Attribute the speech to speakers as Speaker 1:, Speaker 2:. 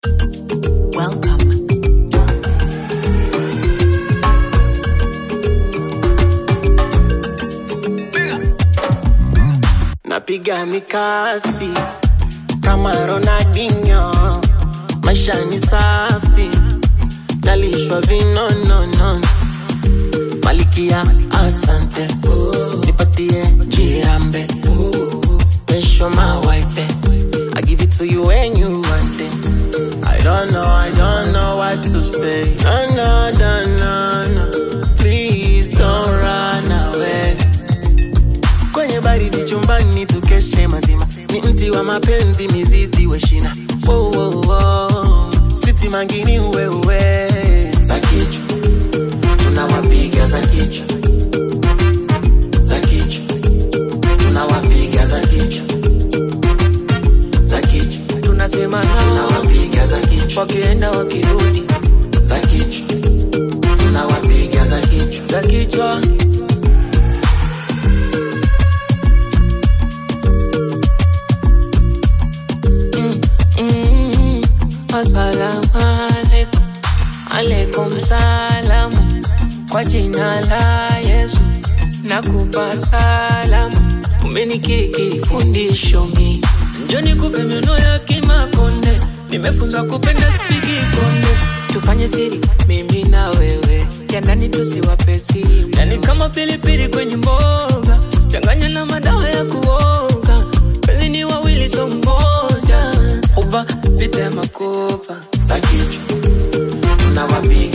Speaker 1: Welcome.
Speaker 2: napiga mikasi kama Ronaldinho, maisha ni safi, nalishwa vinonono, malikia asante, nipatie jirambe, special my wife, I give it to you when you want it. I don't know, I don't know what to say. No, no, no, no, no. Please don't run away kwenye baridi chumbani tukeshe mazima ni mti wa mapenzi mizizi weshina oh, oh, oh. switi mangini wewe za kichwa tunawapiga za kichwa za kichwa tunawapiga za kichwa za kichwa
Speaker 3: tunasema nao
Speaker 2: tunawapiga za kichwa
Speaker 3: wakienda wakirudi
Speaker 2: za kichwa tunawapiga za kichwa
Speaker 3: za kichwa Mm, mm, Assalamu alaikum, alaikum salamu kwa jina la Yesu nakupa salamu, umenikirikiri fundisho mi njoni kupe meno ya kimakonde, nimefunzwa kupenda spiki konde, tufanye siri mimi na wewe, ya ndani tusiwape siri, yani kama pilipili kwenye mboga, changanya na madawa ya kuoga, penzi ni wawili so mmoja, uba vita ya makopa
Speaker 2: za kichwa tunawapiga